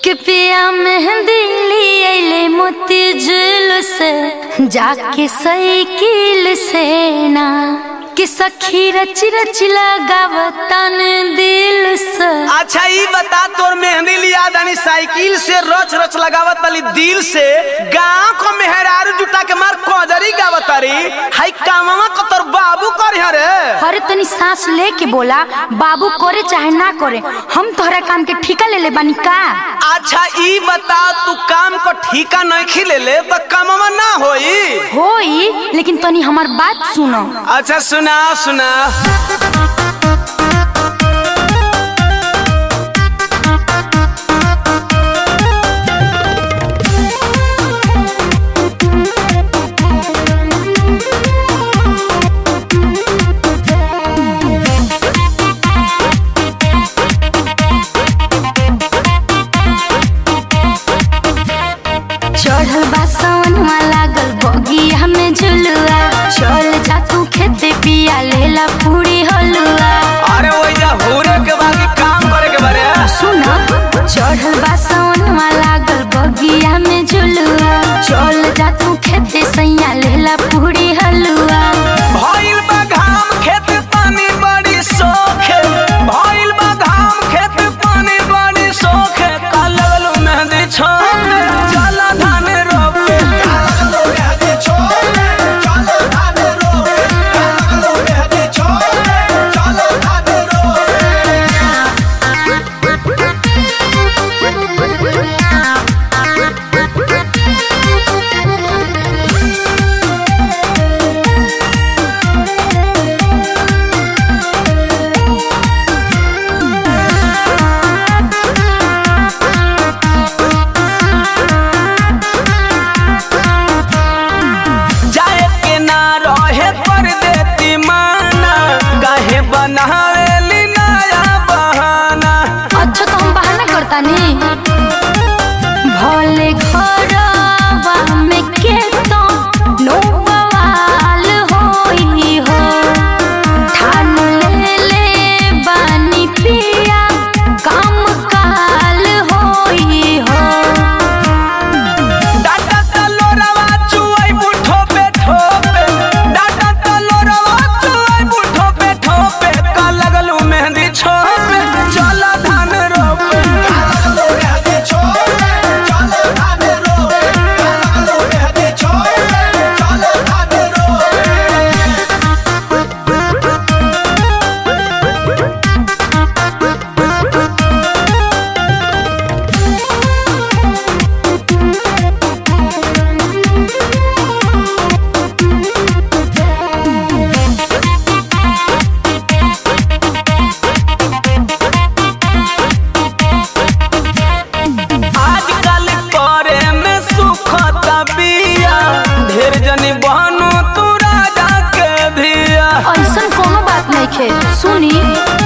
के पिया मेहंदी लिए मोती झूल से जाके साइकिल से ना कि सखी रच रच लगावतन दिल से अच्छा ई बता तोर मेहंदी लिया दानी साइकिल से रच रच लगावत तली दिल से गांव को मेहरारू जुटा के मार कोदरी गावत तारी हाई कामवा को तोर बाबू कर रे अरे तनी सांस लेके बोला बाबू करे चाहे ना करे हम तोहरा काम के ठिका ले ले बानी का अच्छा ई बता तू काम को ठीका नहीं खिले ले तो कामवा ना होई होई लेकिन तनी हमार बात सुनो अच्छा सुना सुना चढ़ल बा सवनवा लागल बगिया में झुलुआ चल जा तू खेते पिया लेला पूरी हलुआ अरे वही हुरे के बाकी काम करे के बारे सुन चढ़ल बा सवनवा लागल बगिया में झुलुआ चल जा तू खेते सैया लेला पूरी हलुआ भइल बा घाम खेत पानी बड़ी सोखे भइल बा घाम खेत पानी बड़ी सोखे का लगल मेहंदी छोड़े चल धान रोपे जाए के ना रहे पर देती माना काहे बनावेली नया बहाना अच्छा तो हम बहाना करता नी भले घरवा में के तो नो बवाल होई हो ठान ले ले बानी पिया काम काल होई हो डाटा तलोरवा चुआई बुठो पे ठोपे डाटा तलोरवा चुआई बुठो पे ठोपे का लगलू मेहंदी छोपे चल धान रोपे आजकल करे में सुखता बिया ढेर जनी बहनो तू राजा के धिया ऐसन कोनो बात नहीं खे सुनी